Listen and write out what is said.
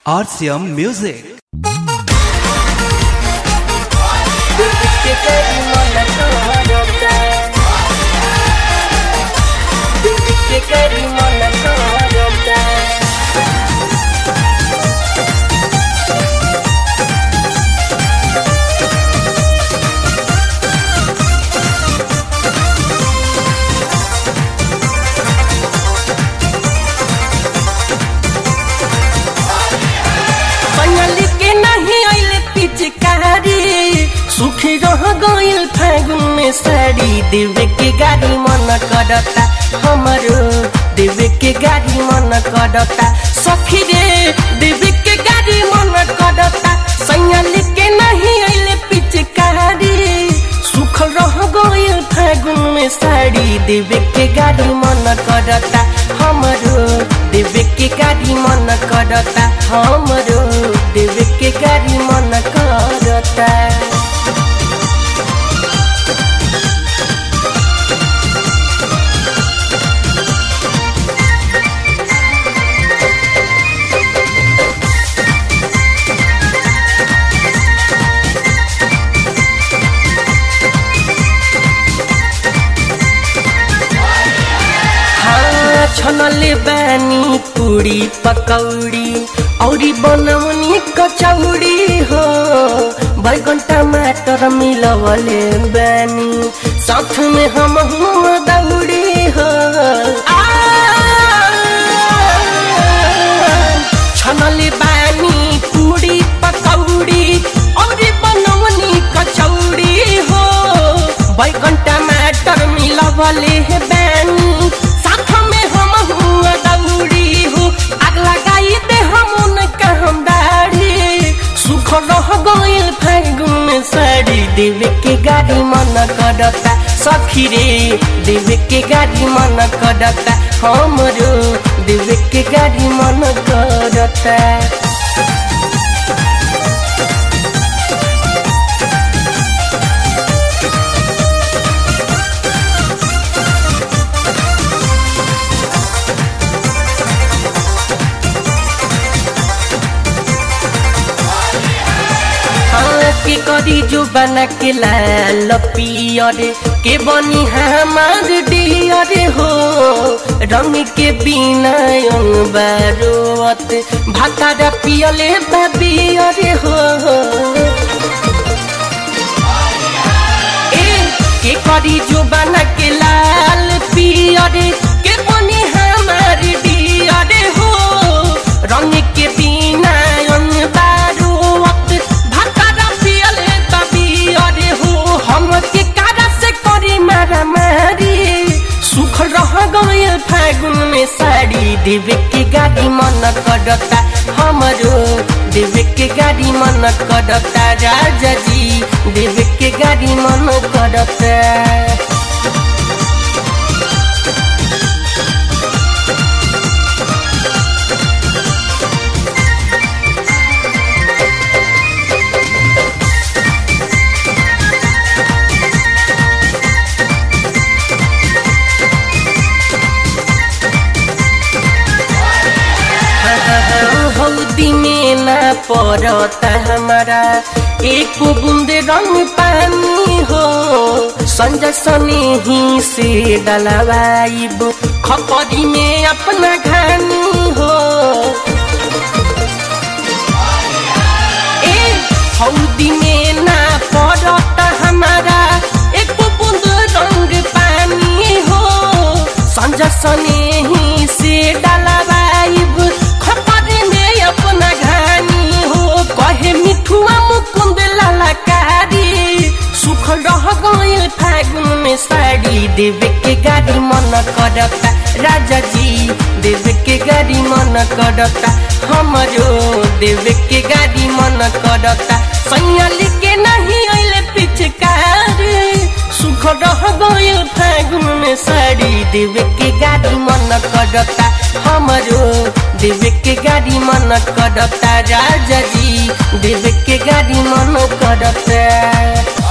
RCM Music. Bengali के नहीं आइले पिचकारी सुखी रह गइल फागुन में साड़ी देवे के गाड़ी मन करता हमरो देवे के गाड़ी मन करता सखी रे देवे के गाड़ी मन करता सैयाली के नहीं आइले पिचकारी सुख रह गइल फागुन में साड़ी देवे के गाड़ी मन करता हमरो देवे के गाड़ी मन करता हमरो देवे के गाड़ी मन करता हाँ छनले बानी पूरी पकौड़ी औरी बनौनी कचौड़ी हो बैगन टमाटर मिलवले बानी साथ में हम हुआ दौड़ी हो आ, छनले बानी पूरी पकौड़ी औरी बनौनी कचौड़ी हो बैगन टमाटर मिलवले बानी साथ में हम हुआ दौड़ी हो आग लगाई दे हम उनका हम दाढ़ी सुख रह गइल फागुन में साड़ी देवे के गाड़ी मन करता सखी रे देवे के गाड़ी मन करता हमरो देवे के गाड़ी मन करता हाँ, के करी जो बना के लाल पियर के बनी हमार डियर हो रंग के बिना अंग बारोत भातारा पियले बियर हो ए के करी जो बना के लाल पियर के बनी हमार डियर हो रंग के बिना अंग बारोत भातारा पियले बियर हो हम के कारा से करी मारा मारी सुख रह गइल फागुन में साड़ी देवे के गाड़ी मन करता हमरो देवे के गाड़ी मन करता राजा जी देवे के गाड़ी मन करता हौदी में ना पड़ता हमारा एक बूंद रंग पानी हो संजय सने ही से डलवाइब खपरी में अपना घानी हो ए हौदी में ना पड़ता हमारा एक बूंद रंग पानी हो संजय सने ही से डलवाइब खपरी में अपना घानी हो कहे मिठुआ मुकुंद ललकारी सुख रह गइल फागुन में साड़ी देवे के गाड़ी मन करता राजा जी देवे के गाड़ी मन करता हमरो देवे के गाड़ी मन करता सैयाली के नहीं अइले पिचकारी सुख रह गइल फागुन में साड़ी देवे के गाड़ी मन करता हमरो देवे के गाड़ी मन करता राजा जी देवे के गाड़ी मन करता